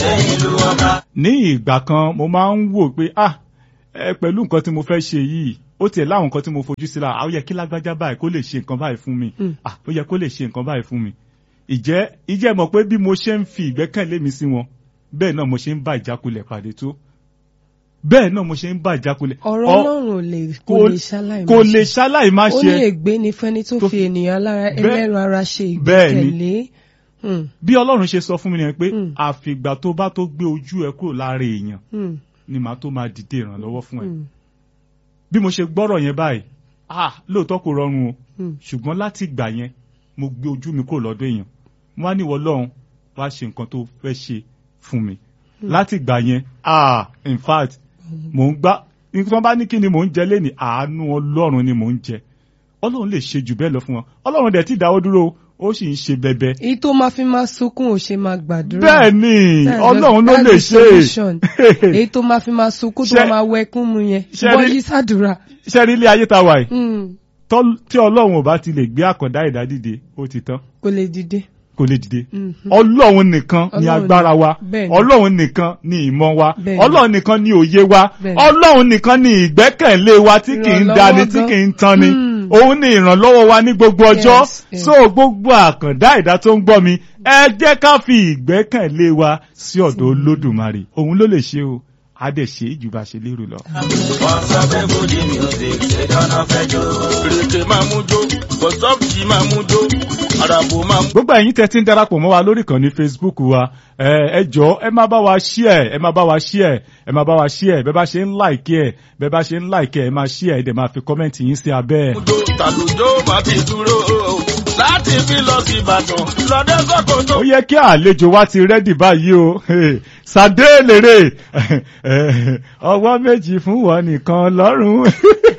ṣe ìlú ọba. ní ìgbà kan mo máa ń wò pé ah ẹ pẹ̀lú nǹkan tí mo fẹ́ ṣe yìí ó tiẹ̀ láwọn nǹkan tí mo fojú sí la ó yẹ kí lágbájá báyìí kó lè ṣe nǹkan báyìí fún mi Mm. ah ó yẹ kó lè ṣe nǹkan báyìí fún mi ìjẹ́ ìjẹ́ mọ̀ pé bí mo ṣe ń fi ìgbẹ́kẹ̀lé mi sí wọn bẹ́ẹ̀ náà mo ṣe ń bá ìjákulẹ̀ pàdé tó bẹ́ẹ̀ náà mo ṣe ń bá ìjákulẹ̀ ọ̀rọ̀ Ọ- ọlọ́run ò lè kò kò- lè ṣaláì kò má lè ṣe. ṣaláì má ó ní ṣe ègbé ni fẹ́ni tó tó fi ènìyàn alára Bẹ́ẹ̀- ẹlẹ́ran ara ṣe bẹ́ẹ̀ ni. ìgbẹ́kẹ̀lé. Hmm, bí ọlọ́run ṣe sọ fún mi nìyẹn pé Mm. àfìgbà tó bá tó gbé ojú ẹ kúrò lára èèyàn hmm, ni màá tó máa dìde ìrànlọ́wọ́ fún ẹ hmm, bí mo ṣe gbọ́rọ̀ yẹn báyìí ah lóòótọ́ kò rọrùn o hmm. ṣùgbọ́n láti ìgbà yẹn mo gbé ojú mi kúrò lọ́dọ̀ èèyàn mo wá níwọ̀ lọ́hùn wá ṣe nǹkan tó fẹ́ ṣe fún mi láti ìgbà yẹn ah in fact mò ń gbá tí wọ́n bá ní kí ni mò ń jẹ lénìí àánú ọlọ́run ni mò ń jẹ ọlọ́run lè ṣe jù bẹ́ẹ̀ lọ fún wọn ọlọ́run dẹ̀ ti dáwọ́ dúró ó sì ń ṣe bẹbẹ èyí tó máa fi máa sunkún ò ṣe máa gbàdúrà. bẹ́ẹ̀ ni That's ọlọ́run ló the- lè that's the ṣe solution. èyí tó máa fi máa sunkún tó Ṣé- máa wẹkún mu yẹn ṣé bọ́ rí- yí sàdúrà. ṣe rí ilé ayé ta wà yìí Hmm, tọ́- tí ọlọ́run ò bá ti lè gbé àkàndá ẹ̀dá dìde ó ti tán kò lè dìde. kò lè dìde Mhm. ọlọ́run nìkan ni Ọlọ́run agbára wa bẹ́ẹ̀ ni. ọlọ́run nìkan ni ìmọ̀ wa Bẹ́ẹ̀ ni. ọlọ́run nìkan ni òye wa Bẹ́ẹ̀ ni. ọlọ́run nìkan ni ìgbẹ́kẹ̀lé wa tí kì í Ìrànlọ́wọ́ dani tí gan. kì í tan ni Hmm. òun ni ìrànlọ́wọ́ wa ní gbogbo ọjọ́ Yes, yes. so gbogbo àkàndá ẹ̀dá tó ń gbọ́ mi ẹ jẹ́ ká fi ìgbẹ́kẹ̀lé wa sí ọ̀dọ̀ olódùmarè òun ló lè ṣe o á dẹ̀ ṣe é jù bá ṣe lérò lọ. wọ́n sọ pé fújì music ṣe dáná fẹ́ jó. Rèké máa mú jó, bọ̀sọ́ọ̀tì máa mú jó, àràbò máa mú. gbogbo ẹ̀yin tẹ́ ti ń darapọ̀ mọ́ wa lórí ìkànnì facebook wa ẹ ẹ jọ ẹ máa bá wa share ẹ máa bá wa share ẹ máa bá wa share bẹ́ẹ̀ bá ṣe ń like ẹ bẹ́ẹ̀ bá ṣe ń like ẹ ẹ máa share ẹ dẹ̀ máa fi comment yín sí abẹ́ ẹ̀. Jó tàlùjó máa ti dúró. Láti fi lọ sí Ìbàdàn, lọ́dẹ sọ́kòtò. ó yẹ kí àlejò wa ti rẹ́dì báyìí o sàdé lèrè ọwọ́ méjì fún wọn nìkan lọ́rùn